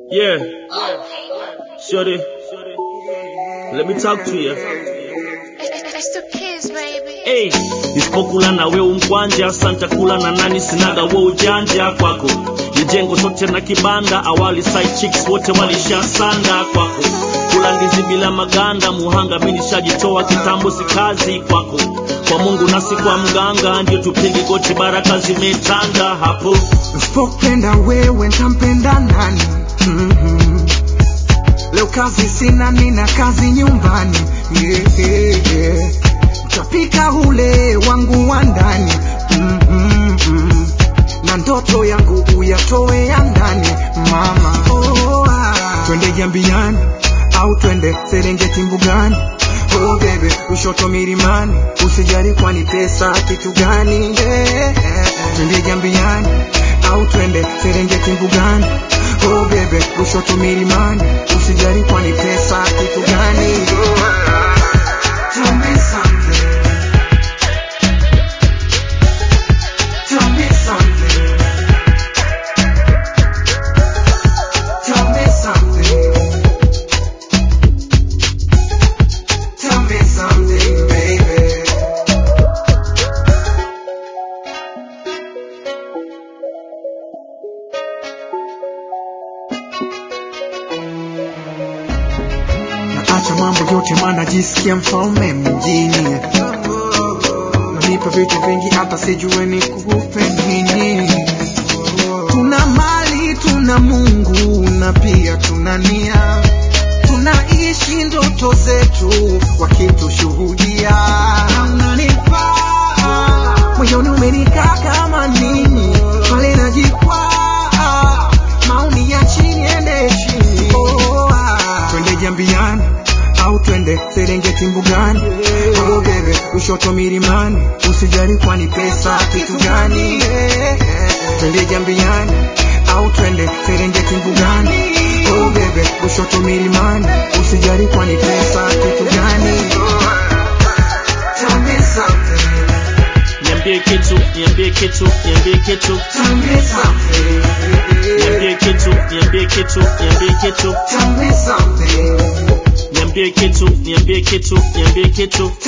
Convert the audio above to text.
Yeah. Shorty, let me talk to you. It's the kids, baby. Hey, nisipokula na we umkwanja, santa kula na nani? Sinaga we ujanja kwako, nijengo sote na kibanda, awali side chicks wote walishasanda kwako, kula ndizi bila maganda, muhanga mimi nishajitoa kitambo, si kazi kwako, kwa Mungu nasi kwa mganga, ndio tupige goti, baraka zimetanda hapo. Usipopenda wewe ntampenda nani? Mhm. Leo kazi sina, nina kazi nyumbani. Yeah, yeah, yeah. Mtapika ule wangu wa ndani Mhm. na ndoto yangu uyatoe ya ndani mama. Oh, ah. Twende Jambiani au twende Serengeti mbugani Oh baby, Lushoto milimani, usijali kwani pesa kitu gani? Yeah, yeah, yeah. Twende Jambiani au twende Serengeti mbugani Oh baby, Lushoto milimani, usijali kwani pesa kitu gani? Oh, ah. Tell me something. Tell me something. Tell me something. Tell me something, baby. Naacha mambo yote maana jisikia mfalme mjini. Nanipa vitu vingi hata sijue nikupe nini. Tuna mali, tuna Mungu na pia tuna nia. Tunaishi ndoto zetu wakitushuhudia. Unanifaa moyoni umenikaa kama nini, pale najikwaa maoni ya chini ende chini. Oh, ah. Twende Jambiani au twende Serengeti mbugani, oh bebe, Lushoto milimani, usijali kwani pesa kitu gani? Twende Jambiani au twende Serengeti mbugani, oh bebe, Lushoto milimani, usijali kwani pesa kitu gani? Tell me something, Niambie kitu, niambie kitu, niambie kitu, tell me something, niambie kitu, niambie kitu, niambie kitu, tell me something, niambie kitu, niambie kitu, niambie kitu.